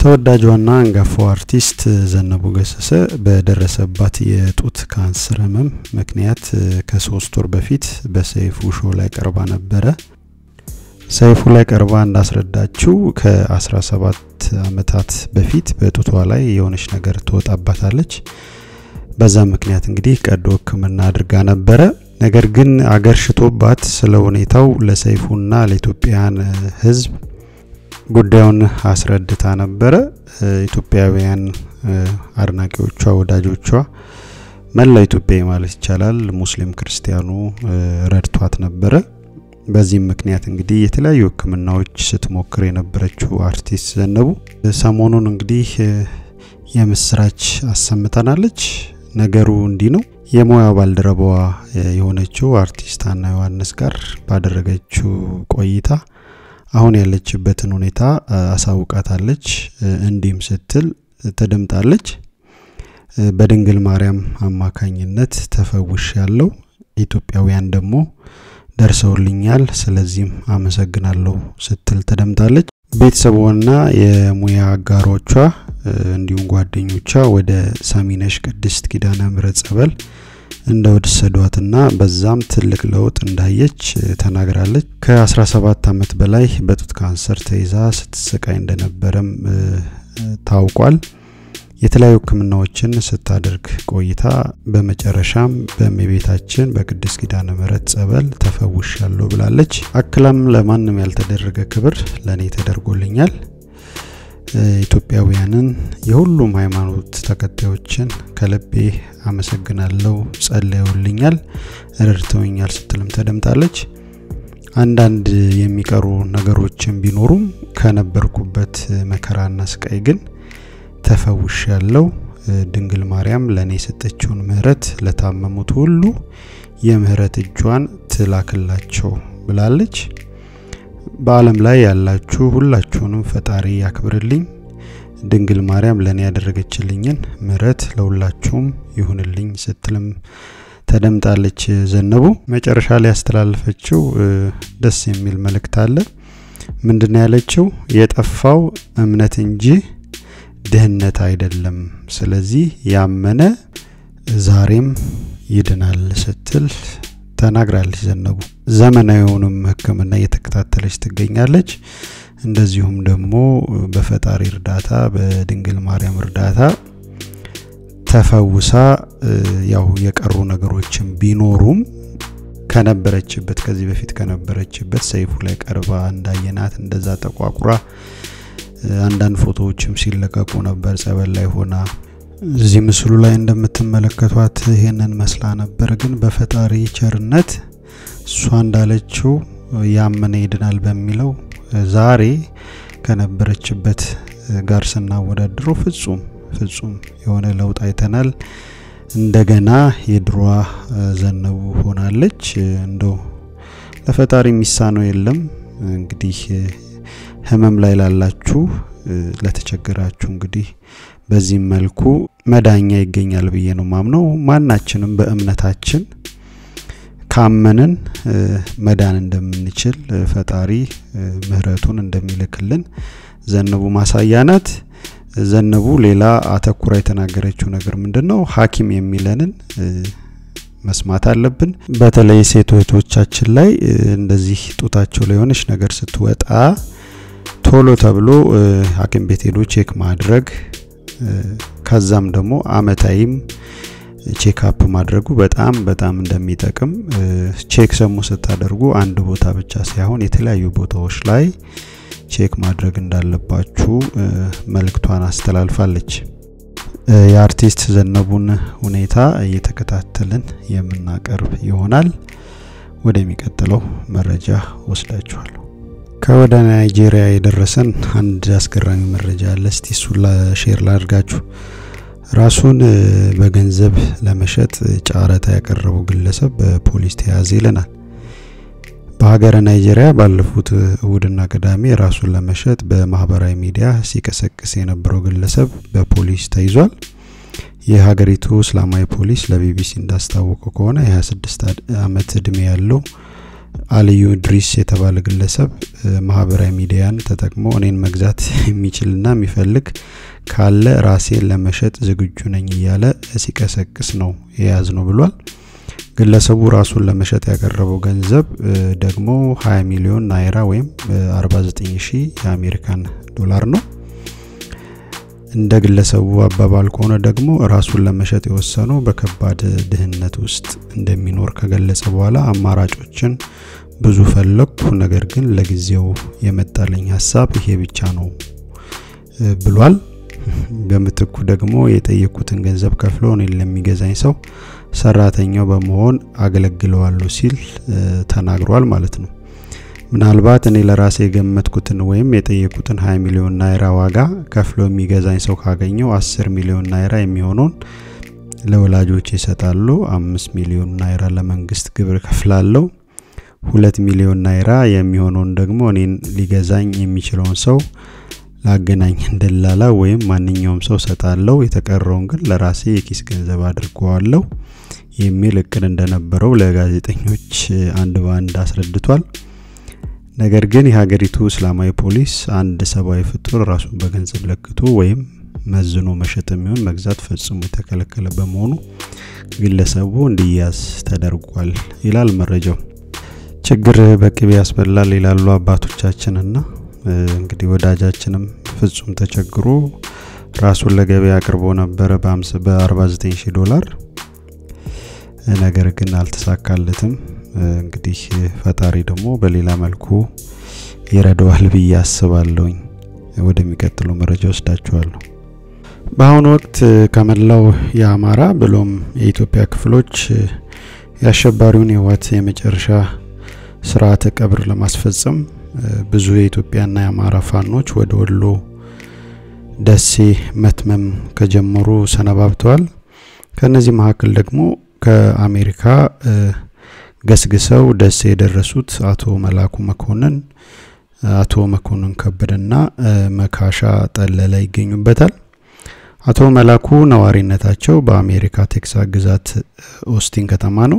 ተወዳጇና አንጋፋው አርቲስት ዘነቡ ገሰሰ በደረሰባት የጡት ካንሰር ህመም ምክንያት ከሶስት ወር በፊት በሰይፉ ሾው ላይ ቀርባ ነበረ። ሰይፉ ላይ ቀርባ እንዳስረዳችው ከ17 አመታት በፊት በጡቷ ላይ የሆነች ነገር ትወጣባታለች። በዛ ምክንያት እንግዲህ ቀዶ ሕክምና አድርጋ ነበረ። ነገር ግን አገር ሽቶባት ስለ ሁኔታው ለሰይፉና ለኢትዮጵያን ህዝብ ጉዳዩን አስረድታ ነበረ። ኢትዮጵያውያን አድናቂዎቿ፣ ወዳጆቿ፣ መላው ኢትዮጵያዊ ማለት ይቻላል ሙስሊም ክርስቲያኑ ረድቷት ነበረ። በዚህም ምክንያት እንግዲህ የተለያዩ ህክምናዎች ስትሞክር የነበረችው አርቲስት ዘነቡ ሰሞኑን እንግዲህ የምስራች አሰምተናለች። ነገሩ እንዲህ ነው። የሙያ ባልደረባዋ የሆነችው አርቲስት አና ዮሐንስ ጋር ባደረገችው ቆይታ አሁን ያለችበትን ሁኔታ አሳውቃታለች። እንዲህም ስትል ተደምጣለች። በድንግል ማርያም አማካኝነት ተፈውሽ ያለው ኢትዮጵያውያን ደግሞ ደርሰውልኛል፣ ስለዚህም አመሰግናለሁ ስትል ተደምጣለች። ቤተሰቧና የሙያ አጋሮቿ እንዲሁም ጓደኞቿ ወደ ሰሚነሽ ቅድስት ኪዳነ ምሕረት ጸበል እንደወሰዷትና በዛም ትልቅ ለውጥ እንዳየች ተናግራለች። ከ17 ዓመት በላይ በጡት ካንሰር ተይዛ ስትሰቃይ እንደነበረም ታውቋል። የተለያዩ ህክምናዎችን ስታደርግ ቆይታ በመጨረሻም በእመቤታችን በቅድስት ኪዳነ ምሕረት ጸበል ተፈውሻለሁ ብላለች። አክላም ለማንም ያልተደረገ ክብር ለእኔ ተደርጎልኛል ኢትዮጵያውያንን የሁሉም ሃይማኖት ተከታዮችን ከልቤ አመሰግናለሁ፣ ጸለዩልኛል፣ ረድተውኛል ስትልም ተደምጣለች። አንዳንድ የሚቀሩ ነገሮችን ቢኖሩም ከነበርኩበት መከራና ስቃይ ግን ተፈውሽ ያለው ድንግል ማርያም ለእኔ የሰጠችውን ምሕረት ለታመሙት ሁሉ የምህረት እጇን ትላክላቸው ብላለች። በዓለም ላይ ያላችሁ ሁላችሁንም ፈጣሪ ያክብርልኝ። ድንግል ማርያም ለእኔ ያደረገችልኝን ምሕረት ለሁላችሁም ይሁንልኝ ስትልም ተደምጣለች። ዘነቡ መጨረሻ ላይ ያስተላለፈችው ደስ የሚል መልእክት አለ። ምንድን ያለችው? የጠፋው እምነት እንጂ ድህነት አይደለም። ስለዚህ ያመነ ዛሬም ይድናል ስትል ተናግራለች። ዘነቡ ዘመናዊውንም ሕክምና እየተከታተለች ትገኛለች። እንደዚሁም ደግሞ በፈጣሪ እርዳታ በድንግል ማርያም እርዳታ ተፈውሳ ያው የቀሩ ነገሮችን ቢኖሩም ከነበረችበት ከዚህ በፊት ከነበረችበት ሰይፉ ላይ ቀርባ እንዳየናት እንደዛ ጠቋቁራ አንዳንድ ፎቶዎችም ሲለቀቁ ነበር ጸበል ላይ ሆና እዚህ ምስሉ ላይ እንደምትመለከቷት ይሄንን መስላ ነበር። ግን በፈጣሪ ቸርነት እሷ እንዳለችው ያመነ ይድናል በሚለው ዛሬ ከነበረችበት ጋር ስናወዳድረው ፍጹም ፍጹም የሆነ ለውጥ አይተናል። እንደገና የድሯ ዘነቡ ሆናለች። እንደው ለፈጣሪ የሚሳነው የለም። እንግዲህ ህመም ላይ ላላችሁ ለተቸገራችሁ እንግዲህ በዚህም መልኩ መዳኛ ይገኛል ብዬ ነው ማምነው። ማናችንም በእምነታችን ካመንን መዳን እንደምንችል ፈጣሪ ምሕረቱን እንደሚልክልን ዘነቡ ማሳያ ናት። ዘነቡ ሌላ አተኩራ የተናገረችው ነገር ምንድን ነው? ሐኪም የሚለንን መስማት አለብን። በተለይ ሴት እህቶቻችን ላይ እንደዚህ ጡታቸው ላይ የሆነች ነገር ስትወጣ ቶሎ ተብሎ ሐኪም ቤት ሄዶ ቼክ ማድረግ ከዛም ደግሞ አመታዊም ቼክአፕ ማድረጉ በጣም በጣም እንደሚጠቅም ቼክ ሰሙ ስታደርጉ አንድ ቦታ ብቻ ሳይሆን የተለያዩ ቦታዎች ላይ ቼክ ማድረግ እንዳለባችሁ መልእክቷን አስተላልፋለች። የአርቲስት ዘነቡን ሁኔታ እየተከታተልን የምናቀርብ ይሆናል። ወደሚቀጥለው መረጃ ወስዳችኋለሁ። ከወደ ናይጄሪያ የደረሰን አንድ አስገራሚ መረጃ አለ። እስቲ እሱን ሼር ላድርጋችሁ። ራሱን በገንዘብ ለመሸጥ ጨረታ ያቀረበው ግለሰብ በፖሊስ ተያዘ ይለናል። በሀገረ ናይጄሪያ ባለፉት እሁድና ቅዳሜ ራሱን ለመሸጥ በማህበራዊ ሚዲያ ሲቀሰቅስ የነበረው ግለሰብ በፖሊስ ተይዟል። የሀገሪቱ እስላማዊ ፖሊስ ለቢቢሲ እንዳስታወቀው ከሆነ የ26 ዓመት እድሜ ያለው አልዩ ድሪስ የተባለ ግለሰብ ማህበራዊ ሚዲያን ተጠቅሞ እኔን መግዛት የሚችልና የሚፈልግ ካለ ራሴን ለመሸጥ ዝግጁ ነኝ እያለ ሲቀሰቅስ ነው የያዝ ነው ብሏል። ግለሰቡ ራሱን ለመሸጥ ያቀረበው ገንዘብ ደግሞ 20 ሚሊዮን ናይራ ወይም 49 ሺህ የአሜሪካን ዶላር ነው። እንደ ግለሰቡ አባባል ከሆነ ደግሞ ራሱን ለመሸጥ የወሰነው በከባድ ድህነት ውስጥ እንደሚኖር ከገለጸ በኋላ አማራጮችን ብዙ ፈለግኩ፣ ነገር ግን ለጊዜው የመጣልኝ ሀሳብ ይሄ ብቻ ነው ብሏል። በምትኩ ደግሞ የጠየቁትን ገንዘብ ከፍሎ እኔን ለሚገዛኝ ሰው ሰራተኛው በመሆን አገለግለዋለሁ ሲል ተናግሯል ማለት ነው። ምናልባት እኔ ለራሴ የገመትኩትን ወይም የጠየቁትን 20 ሚሊዮን ናይራ ዋጋ ከፍሎ የሚገዛኝ ሰው ካገኘው 10 ሚሊዮን ናይራ የሚሆነውን ለወላጆች ይሰጣሉ። አምስት ሚሊዮን ናይራ ለመንግስት ግብር ከፍላለሁ። ሁለት ሚሊዮን ናይራ የሚሆነውን ደግሞ እኔን ሊገዛኝ የሚችለውን ሰው ላገናኝ እንደላላ ወይም ማንኛውም ሰው ሰጣለው። የተቀረውን ግን ለራሴ የኪስ ገንዘብ አድርገዋለሁ የሚል እቅድ እንደነበረው ለጋዜጠኞች አንድ በአንድ አስረድቷል። ነገር ግን የሀገሪቱ እስላማዊ ፖሊስ አንድ ሰብአዊ ፍጡር ራሱን በገንዘብ ለክቶ ወይም መዝኖ መሸጥ የሚሆን መግዛት ፈጽሞ የተከለከለ በመሆኑ ግለሰቡ እንዲያዝ ተደርጓል ይላል መረጃው። ችግር በቅቤ ያስበላል ይላሉ አባቶቻችንና እንግዲህ ወዳጃችንም ፍጹም ተቸግሮ ራሱን ለገበያ አቅርቦ ነበረ በ49 ሺህ ዶላር ነገር ግን አልተሳካለትም። እንግዲህ ፈጣሪ ደግሞ በሌላ መልኩ ይረዳዋል ብዬ አስባለሁኝ። ወደሚቀጥሉ መረጃ ወስዳችኋለሁ። በአሁኑ ወቅት ከመላው የአማራ ብሎም የኢትዮጵያ ክፍሎች የአሸባሪውን የህወሓት የመጨረሻ ስርዓተ ቀብር ለማስፈጸም ብዙ የኢትዮጵያና የአማራ ፋኖች ወደ ወሎ ደሴ መትመም ከጀመሩ ሰነባብተዋል። ከነዚህ መካከል ደግሞ ከአሜሪካ ገስግሰው ደሴ የደረሱት አቶ መላኩ መኮንን፣ አቶ መኮንን ከበደና መካሻ ጠለለ ይገኙበታል። አቶ መላኩ ነዋሪነታቸው በአሜሪካ ቴክሳስ ግዛት ኦስቲን ከተማ ነው።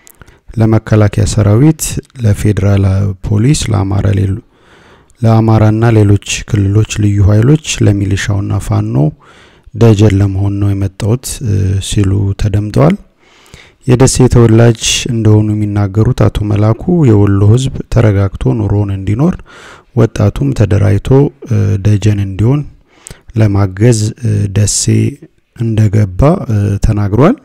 ለመከላከያ ሰራዊት፣ ለፌዴራል ፖሊስ፣ ለአማራ ሌሉ ለአማራና ሌሎች ክልሎች ልዩ ኃይሎች ለሚሊሻውና ፋኖ ደጀን ለመሆን ነው የመጣሁት ሲሉ ተደምጠዋል። የደሴ ተወላጅ እንደሆኑ የሚናገሩት አቶ መላኩ የወሎ ሕዝብ ተረጋግቶ ኑሮን እንዲኖር ወጣቱም ተደራጅቶ ደጀን እንዲሆን ለማገዝ ደሴ እንደገባ ተናግሯል።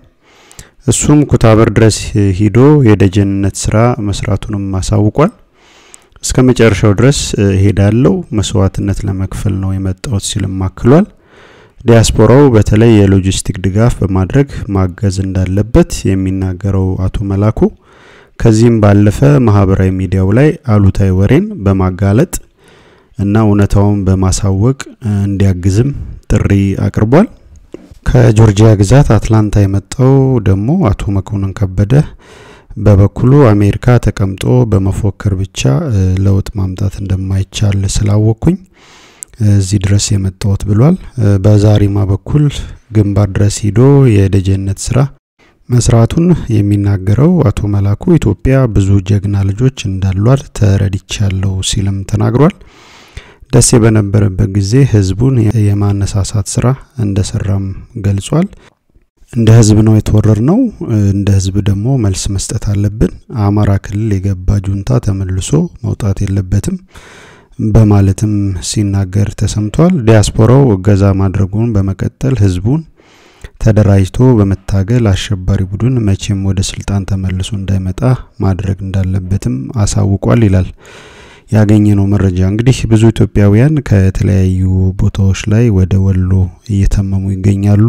እሱም ኩታበር ድረስ ሂዶ የደጀንነት ስራ መስራቱንም አሳውቋል። እስከ መጨረሻው ድረስ ሄዳለው መስዋዕትነት ለመክፈል ነው የመጣሁት ሲልም አክሏል። ዲያስፖራው በተለይ የሎጂስቲክ ድጋፍ በማድረግ ማገዝ እንዳለበት የሚናገረው አቶ መላኩ ከዚህም ባለፈ ማህበራዊ ሚዲያው ላይ አሉታዊ ወሬን በማጋለጥ እና እውነታውን በማሳወቅ እንዲያግዝም ጥሪ አቅርቧል። ከጆርጂያ ግዛት አትላንታ የመጣው ደግሞ አቶ መኮንን ከበደ በበኩሉ አሜሪካ ተቀምጦ በመፎከር ብቻ ለውጥ ማምጣት እንደማይቻል ስላወቅኩኝ እዚህ ድረስ የመጣሁት ብሏል። በዛሪማ በኩል ግንባር ድረስ ሂዶ የደጀነት ስራ መስራቱን የሚናገረው አቶ መላኩ ኢትዮጵያ ብዙ ጀግና ልጆች እንዳሏት ተረድቻለሁ ሲልም ተናግሯል። ደሴ በነበረበት ጊዜ ህዝቡን የማነሳሳት ስራ እንደሰራም ገልጿል። እንደ ህዝብ ነው የተወረር ነው። እንደ ህዝብ ደግሞ መልስ መስጠት አለብን። አማራ ክልል የገባ ጁንታ ተመልሶ መውጣት የለበትም በማለትም ሲናገር ተሰምቷል። ዲያስፖራው እገዛ ማድረጉን በመቀጠል ህዝቡን ተደራጅቶ በመታገል አሸባሪ ቡድን መቼም ወደ ስልጣን ተመልሶ እንዳይመጣ ማድረግ እንዳለበትም አሳውቋል ይላል ያገኘነው መረጃ። እንግዲህ ብዙ ኢትዮጵያውያን ከተለያዩ ቦታዎች ላይ ወደ ወሎ እየተመሙ ይገኛሉ።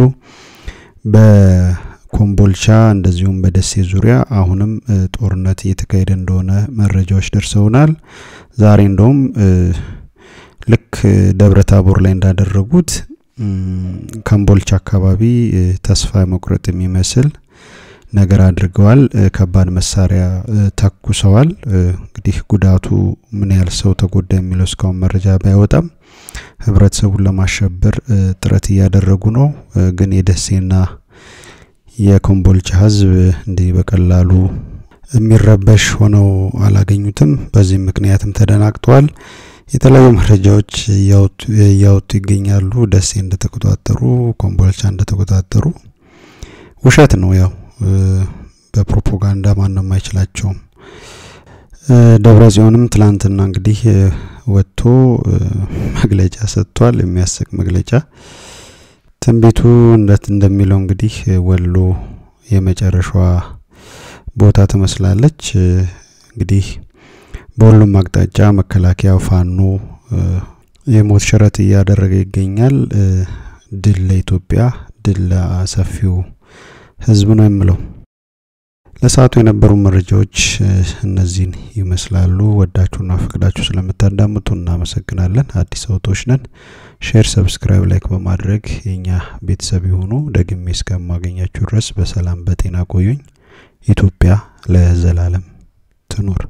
በኮምቦልቻ እንደዚሁም በደሴ ዙሪያ አሁንም ጦርነት እየተካሄደ እንደሆነ መረጃዎች ደርሰውናል። ዛሬ እንደውም ልክ ደብረ ታቦር ላይ እንዳደረጉት ከምቦልቻ አካባቢ ተስፋ መቁረጥ የሚመስል ነገር አድርገዋል። ከባድ መሳሪያ ተኩሰዋል። እንግዲህ ጉዳቱ ምን ያህል ሰው ተጎዳ የሚለው እስካሁን መረጃ ባይወጣም ህብረተሰቡን ለማሸበር ጥረት እያደረጉ ነው። ግን የደሴና የኮምቦልቻ ህዝብ እንዲህ በቀላሉ የሚረበሽ ሆነው አላገኙትም። በዚህም ምክንያትም ተደናግጠዋል። የተለያዩ መረጃዎች እያወጡ ይገኛሉ። ደሴ እንደተቆጣጠሩ፣ ኮምቦልቻ እንደተቆጣጠሩ ውሸት ነው። ያው በፕሮፓጋንዳ ማንም አይችላቸውም። ደብረ ጽዮንም ትላንትና እንግዲህ ወጥቶ መግለጫ ሰጥቷል። የሚያስቅ መግለጫ ትንቢቱ እንደት እንደሚለው እንግዲህ ወሎ የመጨረሻዋ ቦታ ትመስላለች። እንግዲህ በሁሉም አቅጣጫ መከላከያ ፋኖ የሞት ሽረት እያደረገ ይገኛል። ድል ለኢትዮጵያ፣ ድል ለሰፊው ህዝብ ነው የምለው። ለሰዓቱ የነበሩ መረጃዎች እነዚህን ይመስላሉ። ወዳችሁና ፈቅዳችሁ ስለምታዳምጡ እናመሰግናለን። አዲስ አውቶች ነን። ሼር፣ ሰብስክራይብ፣ ላይክ በማድረግ የኛ ቤተሰብ የሆኑ ደግሜ እስከማገኛችሁ ድረስ በሰላም በጤና ቆዩኝ። ኢትዮጵያ ለዘላለም ትኑር።